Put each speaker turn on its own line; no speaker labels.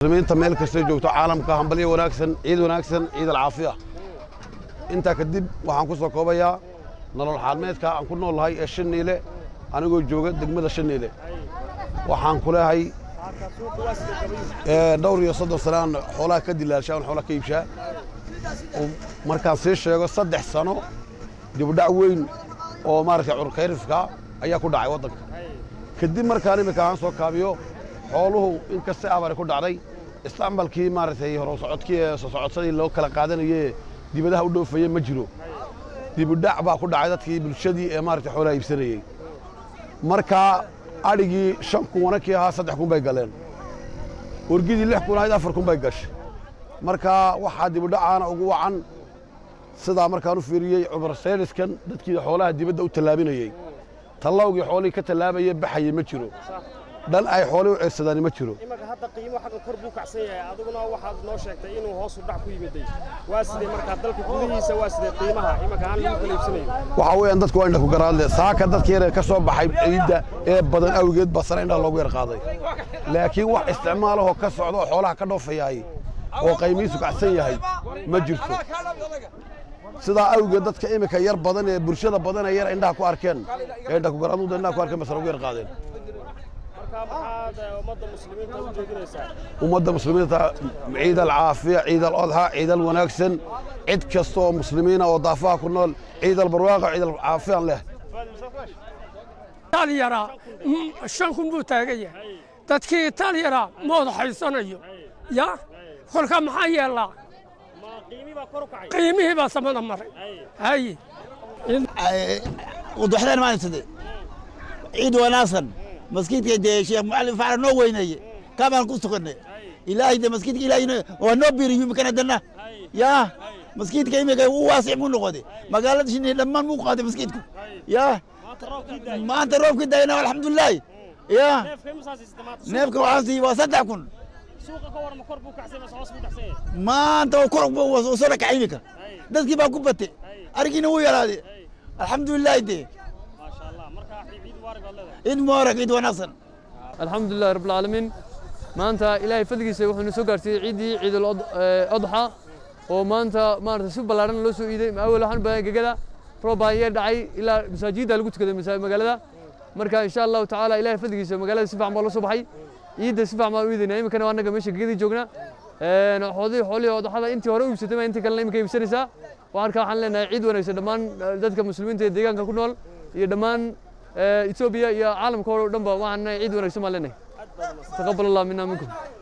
muslimiinta meel kastay joogto caalamka hambalyo wanaagsan ciid wanaagsan ciid alcaafiya intaa kadib waxaan ku soo koobayaa nolol xaalmeedka aan ku noolahay ee shaniile anigoo jooga degmada shaniile waxaan ku leehay dhowr iyo soddon sanaan xoolaha ka dilaalshaa aan xoolaha ka iibshaa markaan sii sheego saddex sano dibudhac weyn oo maaragtay curkayrifka ayaa ku dhacay waddanka kadib markaan imika aan soo kaabiyo xooluhu in kasta abari ku dhacday isticmaalkii maaragtay horosocodkii ee soo socodsadii loo kala qaadanayee dibadaha u dhoofayey ma jiro dibudhac baa ku dhacay dadkii bulshadii ee maaragtay xoolaha iibsanayey markaa adhigii shan kun wanankii ahaa saddex kun bay galeen wargidii lix kun ahayd afar kun bay gashay markaa waxaa dibudhacaana ugu wacan sidaa markaan u fiiriyey cumar sayniskan dadkii xoolaha dibadda u tallaabinayey tallawgii xoolihii ka tallaabayee baxayey ma jiro dhan ay xoolihii u ceersadaani ma jiro
imanka hadda qiimo xagga kor buu kacsan yahay adiguna waxaad noo sheegtay inuu hoos u dhac ku yimiday waa sidee markaa dalka gudihiisa waa sidee qiimaha imanka aan lagu kala iibsanayo
waxaa weeyaan dadku waa indha ku garaadle saaka dadka yar ee ka soo baxay ciidda ee badan awgeed baa sare indhaha loogu yar qaaday laakiin wax isticmaalahoo ka socda oo xoolaha ka dhoofayahay oo qaymihiisu kacsan yahay ma jirto sidaa awgeed dadka iminka yar badan ee bulshada badan ee yar indhaha ku arkeen ee indha ku garaadooda indhaha ku arkeen ba sare ugu yar qaadeen
markaa maxaad eh, ummadda muslimiinta u jeedinaysaa
ummadda muslimiinta ciid alcaafiya ciid alodxa ciid alwanaagsan cid kasta oo muslimiina oo daafaha ku nool ciid albarwaaqa ciid alcaafiyan leh
talyaraa shan kun buu taagan yahay dadkii talyaraa ma wada haysanayo ya kolka maxaa yeelaa
ma qiimi baa kor u kacay
qiimihii baa samada maray haye
وضحنا ما نسدي عيد وناصر مسكيت دي شيخ معلم فعلا نو ويني كمان كنت كنا إلهي ده مسكيت إلهي ونو بيري يمكن دنا يا مسكيت كي ميجا واسع من نقدي ما قالت شنو لما مو قادي مسكيتكم يا
maanta roobkii daay
ما أنت روب كده هنا والحمد لله يا
neefka imasaasiisata maanta
نيفك وعاصي وصدق كن
suuqa ka war ma kor buu kacsan mase hoos buu dhacsan yahay
ما أنت وكرك وصلك عينك دتك بقى كبتي أرجينا ويا هذه الحمد لله دي
maasha allah markaa ciid waarig baad leedahay
عيد مبارك عيد وناصر
الحمد لله رب العالمين maanta ilaahay fadligiisa wuxuu soo gaarsiiyey ciidii ciidul adxa oo maanta maarata si ballaaran loo soo iiday awal waxaan badan gegada roob baa ayaa dhacay ilaa masaajidda lagu tukaday masa- magaalada marka insha allahu tacaala ilaahay fadligiisa magaalada si fiican baa loo soo baxay ciidda si fiican baan u iidaynaa iminkana waa annaga meesha gegadii joogna xoolihii xoolihii odxada intii hore u iibsatay baa intii kalena iminka iibsanaysaa waxaan ka waxaan leenahay ciid wanaagsan dhammaan eh, dadka muslimiinta ee deegaanka ku nool iyo dhammaan eh, etoobiya iyo caalamka oo dhanba waxaan leenahay ciid wanaagsan baan leenahay taqabal allah minna minkum